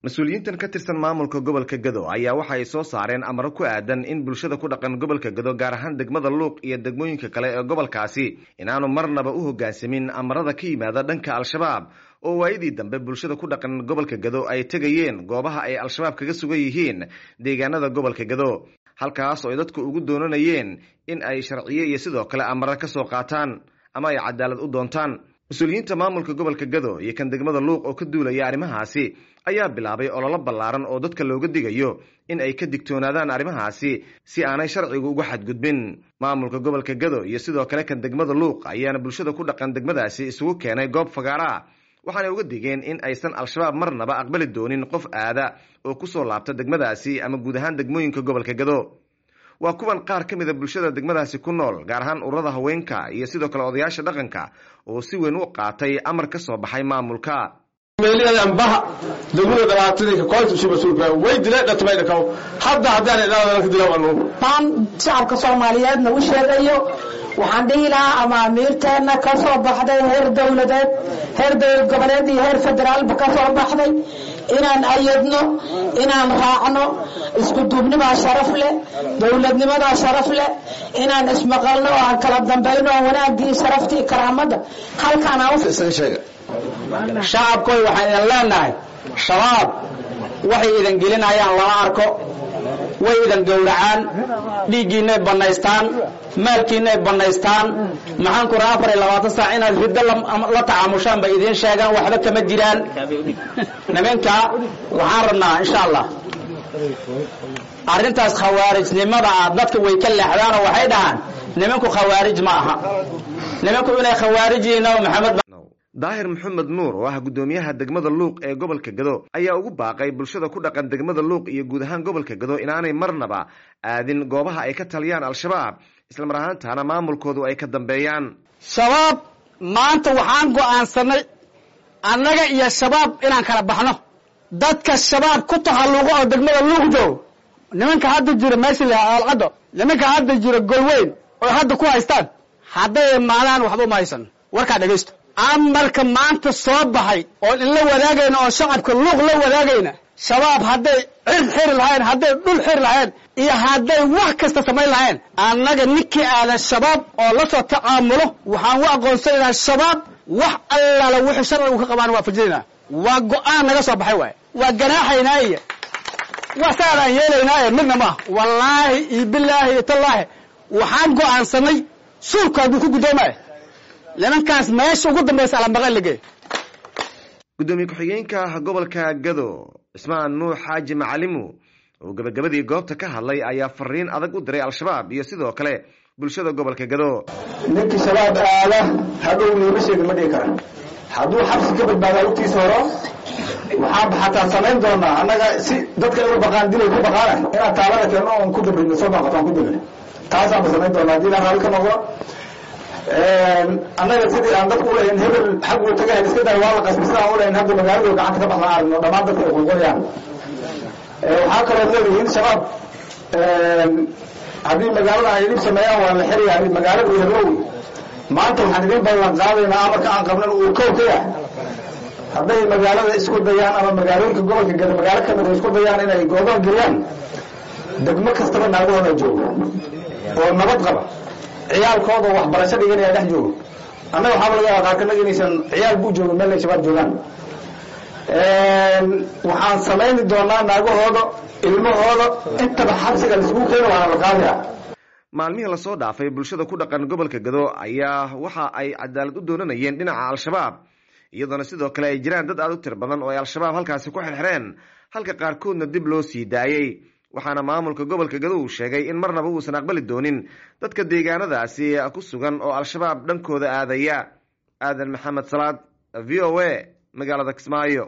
mas-uuliyiintan ka tirsan maamulka gobolka gado ayaa waxa ay soo saareen amaro ku aadan in bulshada ku dhaqan gobolka gado gaar ahaan degmada luuq iyo degmooyinka kale ee gobolkaasi inaanu marnaba u hoggaansamin amarada ka yimaada dhanka al-shabaab oo waayadii dambe bulshada ku dhaqan gobolka gado ay tegayeen goobaha ay al-shabaab kaga sugan yihiin deegaanada gobolka gado halkaas oo ay dadku ugu doonanayeen in ay sharciye iyo sidoo kale amaro ka soo qaataan ama ay cadaalad u doontaan mas-uuliyiinta maamulka gobolka gado iyo kan degmada luuq oo ka duulaya arrimahaasi ayaa bilaabay ololo ballaaran oo dadka looga digayo in ay ka digtoonaadaan arrimahaasi si aanay sharcigu uga xadgudbin maamulka gobolka gado iyo sidoo kale kan degmada luuq ayaana bulshada ku dhaqan degmadaasi isugu keenay goob fagaara waxaanay uga digeen in aysan al-shabaab marnaba aqbali doonin qof aada oo kusoo laabta degmadaasi ama guud ahaan degmooyinka gobolka gado waa kuwan qaar ka mida bulshada degmadaasi ku nool gaar ahaan ururada haweenka iyo sidoo kale odayaasha dhaqanka oo si weyn u qaatay amar ka soo baxay maamulka meeliyadanbaha degmada dhabaatadii koontusi mas-uulka way dileen dhatmay dhakaw hadda haddaan idhaahdo ka dilaw anu maan shacabka soomaaliyeedna u sheegayo waxaan dhihi lahaa amaamiirteenna ka soo baxday heer dowladeed heer dowlad goboleed iyo heer federaalba ka soo baxday inaan ayadno inaan raacno isku duubnimaa sharaf leh dowladnimadaa sharaf leh inaan ismaqalno oo aan kala dambayno oo wanaagii sharaftii karaamadda halkaan shacabkoy waxaan idin leenahay shabaab waxay idin gelinayaan lama arko way idin gowracaan dhiiggiinay bannaystaan maalkiinay bannaystaan maxaan ku raa afar iyo labaatan saac inaad riddo la tacaamushaan bay idiin sheegaan waxba kama jiraan niminka waxaan rabnaa insha allah arrintaas khawaarijnimada ah dadka way ka leexdaanoo waxay dhahaan niminku khawaarij ma aha niminku inay khawaarij yihiin nabi maxamed daahir maxamed nuur oo ah guddoomiyaha degmada luuq ee gobolka gado ayaa ugu baaqay bulshada ku dhaqan degmada luuq iyo guud ahaan gobolka gado inaanay marnaba aadin goobaha ay ka taliyaan al-shabaab islamar ahaantaana maamulkoodu ay ka dambeeyaan shabaab maanta waxaan go'aansanay annaga iyo shabaab inaan kala baxno dadka shabaab ku tahalluqo oo degmada luuq joog nimanka hadda jira meesha la alcaddo nimanka hadda jira golweyn oo hadda ku haystaan hadday imaadaan waxba uma haysan warkaa dhegaysto amarka maanta soo baxay oon inla wadaagayna oo shacabka luuq la wadaagayna shabaab hadday cir xiri lahayn hadday dhul xiri lahayn iyo hadday wax kasta samayn lahayn annaga ninkii aadan shabaab oo la soo tacaamulo waxaan u aqoonsanaynaa shabaab wax allaala wuxuu sharcigu ka qabaan waa fajinaynaa waa go-aan naga soo baxay waay waa ganaaxaynaa iyo waa saadaan yeelaynaa ee midna maaha wallaahi iyo bilaahi iyo tallaahi waxaan go'aansanay suulka hadduu ku guddoomaya nimankaas meesha ugu dambaysa alambaqan lagey guddoomiye ku-xigeenka gobolka gado cismaan nuux xaaji macalimu oo gebagabadii goobta ka hadlay ayaa fariin adag u diray al-shabaab iyo sidoo kale bulshada gobolka gado ninkii shabaab aada hadhow niima sheegin ma dhihi kara hadduu xabsi ka badbaadaa lugtiisa horo waxaan xataa samayn doonaa annaga si dadka inu baqaan dilay ku baqaana inaan taalada keenno oon ku dabrino soo baaqato aan ku dabrin taasaanba samayn doonaa haddii ilaa raalli ka noqdo annaga sidii aan dadku ulahayn hebel xagguu tagahayn iska day waa la qasbi sidaan ulahayn hadda magaaladu gacanta ka baxlaan aragno dhammaan dadka ay qulqulayaan waxaa kaloo leedihiin shabaab haddii magaalada ay dhib sameeyaan waa la xiriyahay magaalada heblow maanta waxaan idin ballan qaadaynaa amarka aan qabnan uu kow ka yahay hadday magaalada isku dayaan ama magaalooyinka gobolka gada magaalo kamid a isku dayaan inay goodoon geliyaan degmo kastaba naagahooda joogo oo nabad qaba ciyaalkooda waxbarasho dhiganaya dhex joogo annaga waxaaba laga yaaba qaarkanaga inaysan ciyaal buu joogo meel ay shabaab joogaan waxaan samayni doonaa naagahooda ilmahooda intaba xabsiga laisugu keeno waana la qaadaya maalmihii lasoo dhaafay bulshada ku dhaqan gobolka gado ayaa waxa ay cadaalad u doonanayeen dhinaca al-shabaab iyadoona sidoo kale ay jiraan dad aada u tir badan oo ay al-shabaab halkaasi ku xirxireen halka qaarkoodna dib loo sii daayey waxaana maamulka gobolka gado uu sheegay in marnaba uusan aqbali doonin dadka deegaanadaasi ku sugan oo al-shabaab dhankooda aadaya aadan maxamed salaad v o a magaalada kismaayo